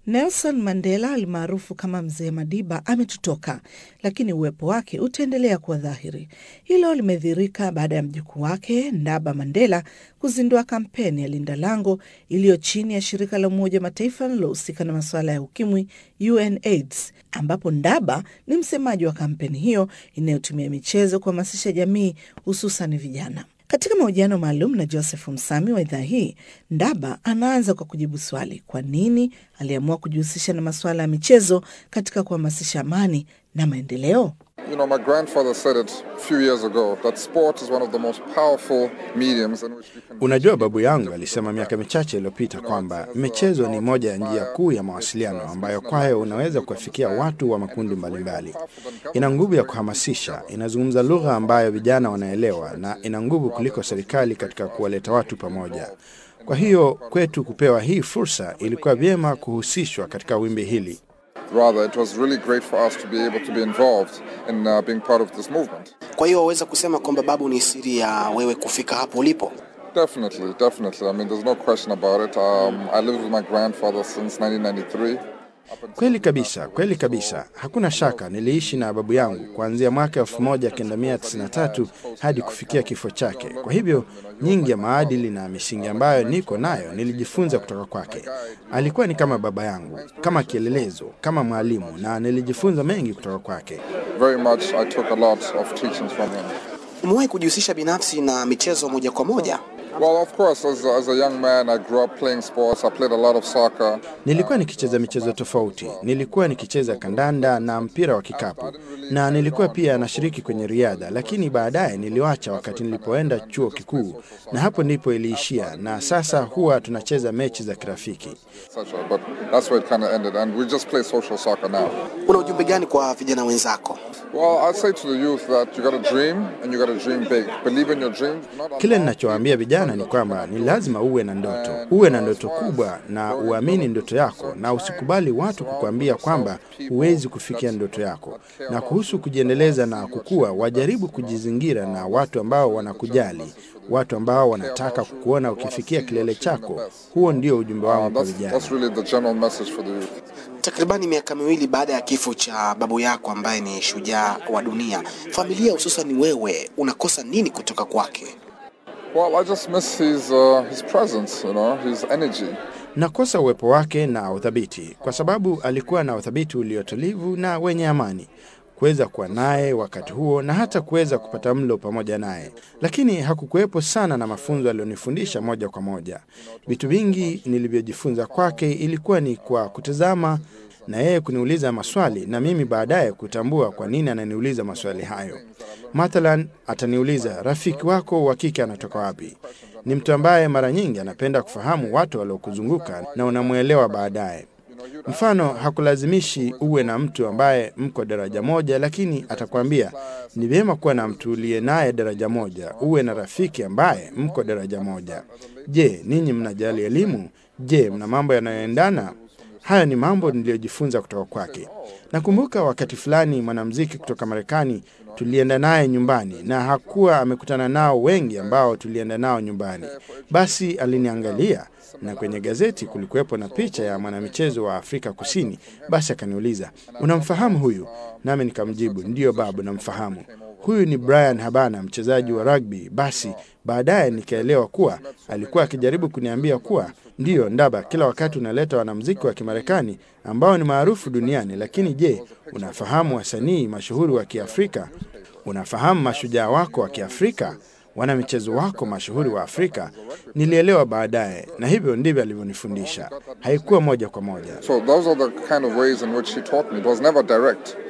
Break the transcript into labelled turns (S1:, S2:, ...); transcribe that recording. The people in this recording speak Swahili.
S1: Nelson Mandela almaarufu kama Mzee Madiba ametutoka, lakini uwepo wake utaendelea kuwa dhahiri. Hilo limedhihirika baada ya mjukuu wake Ndaba Mandela kuzindua kampeni ya Linda Lango iliyo chini ya shirika la Umoja wa Mataifa linalohusika na masuala ya ukimwi UNAIDS, ambapo Ndaba ni msemaji wa kampeni hiyo inayotumia michezo kuhamasisha jamii hususan vijana. Katika mahojiano maalum na Joseph Msami wa idhaa hii, Ndaba anaanza kwa kujibu swali kwa nini aliamua kujihusisha na masuala ya michezo katika kuhamasisha amani na maendeleo.
S2: You know, my grandfather said it a few years ago that sport is one of the most powerful mediums in which we can
S3: Unajua, babu yangu alisema miaka michache iliyopita kwamba michezo ni moja ya njia kuu ya mawasiliano ambayo kwayo unaweza kuwafikia watu wa makundi mbalimbali. Ina nguvu ya kuhamasisha, inazungumza lugha ambayo vijana wanaelewa, na ina nguvu kuliko serikali katika kuwaleta watu pamoja. Kwa hiyo kwetu kupewa hii fursa, ilikuwa vyema kuhusishwa katika wimbi hili.
S2: rather it was really great for us to be able to be involved in uh, being part of this movement.
S4: Kwa hiyo waweza kusema kwamba babu ni siri ya wewe kufika hapo ulipo?
S2: Definitely, definitely. I mean, there's no question about it. Um, I lived with my grandfather since 1993.
S3: Kweli kabisa, kweli kabisa, hakuna shaka. Niliishi na babu yangu kuanzia mwaka 1993 hadi kufikia kifo chake. Kwa hivyo nyingi ya maadili na misingi ambayo niko nayo nilijifunza kutoka kwake. Alikuwa ni kama baba yangu, kama kielelezo, kama mwalimu, na nilijifunza mengi kutoka kwake.
S2: Very much, I took a lot of teachings from him.
S4: Umewahi kujihusisha binafsi na michezo moja kwa moja?
S2: Well, of course, as, as a young man, I grew up playing sports. I played a lot of soccer.
S3: Nilikuwa nikicheza michezo tofauti. Nilikuwa nikicheza kandanda na mpira wa kikapu, na nilikuwa pia nashiriki kwenye riadha, lakini baadaye niliwacha wakati nilipoenda chuo kikuu, na hapo ndipo iliishia, na sasa huwa tunacheza mechi za kirafiki.
S2: etc. But that's where it kind of ended, and we just play social soccer now.
S4: Una ujumbe gani kwa vijana wenzako?
S2: Well, I'd say to the youth that you got to dream, and you got to dream big. Believe in your dreams. Not
S3: Kile ninachowaambia vijana ni kwamba ni lazima uwe na ndoto, uwe na ndoto kubwa na uamini ndoto yako, na usikubali watu kukuambia kwamba huwezi kufikia ndoto yako. Na kuhusu kujiendeleza na kukua, wajaribu kujizingira na watu ambao wanakujali, watu ambao wanataka kukuona ukifikia kilele chako. Huo ndio ujumbe wangu kwa
S2: That's,
S3: vijana.
S2: that's really the general message for the youth.
S4: Takribani miaka miwili baada ya kifo cha babu yako ambaye ni shujaa wa dunia, familia hususan wewe unakosa nini kutoka kwake?
S2: Well, I just miss his uh, his presence, you know, his energy.
S3: Nakosa uwepo wake na uthabiti, kwa sababu alikuwa na uthabiti uliotulivu na wenye amani, kuweza kuwa naye wakati huo na hata kuweza kupata mlo pamoja naye, lakini hakukuwepo sana na mafunzo aliyonifundisha moja kwa moja. Vitu vingi nilivyojifunza kwake ilikuwa ni kwa kutazama na yeye kuniuliza maswali na mimi baadaye kutambua kwa nini ananiuliza maswali hayo. Mathalan, ataniuliza rafiki wako wa kike anatoka wapi? Ni mtu ambaye mara nyingi anapenda kufahamu watu waliokuzunguka na unamwelewa baadaye. Mfano, hakulazimishi uwe na mtu ambaye mko daraja moja, lakini atakwambia ni vyema kuwa na mtu uliye naye daraja moja, uwe na rafiki ambaye mko daraja moja. Je, ninyi mnajali elimu? Je, mna mambo yanayoendana? Haya ni mambo niliyojifunza kutoka kwake. Nakumbuka wakati fulani mwanamuziki kutoka Marekani tulienda naye nyumbani na hakuwa amekutana nao wengi ambao tulienda nao nyumbani. Basi aliniangalia na kwenye gazeti kulikuwepo na picha ya mwanamichezo wa Afrika Kusini. Basi akaniuliza, unamfahamu huyu? Nami nikamjibu, ndiyo babu, namfahamu. Huyu ni Brian Habana, mchezaji wa rugby. Basi baadaye nikaelewa kuwa alikuwa akijaribu kuniambia kuwa ndiyo, Ndaba, kila wakati unaleta wanamuziki wa Kimarekani ambao ni maarufu duniani, lakini je, unafahamu wasanii mashuhuri wa Kiafrika? Unafahamu mashujaa wako wa Kiafrika? wana michezo wako mashuhuri wa Afrika? Nilielewa baadaye, na hivyo ndivyo alivyonifundisha. Haikuwa moja kwa moja.
S2: So those are the kind of ways in which he taught me. It was never direct.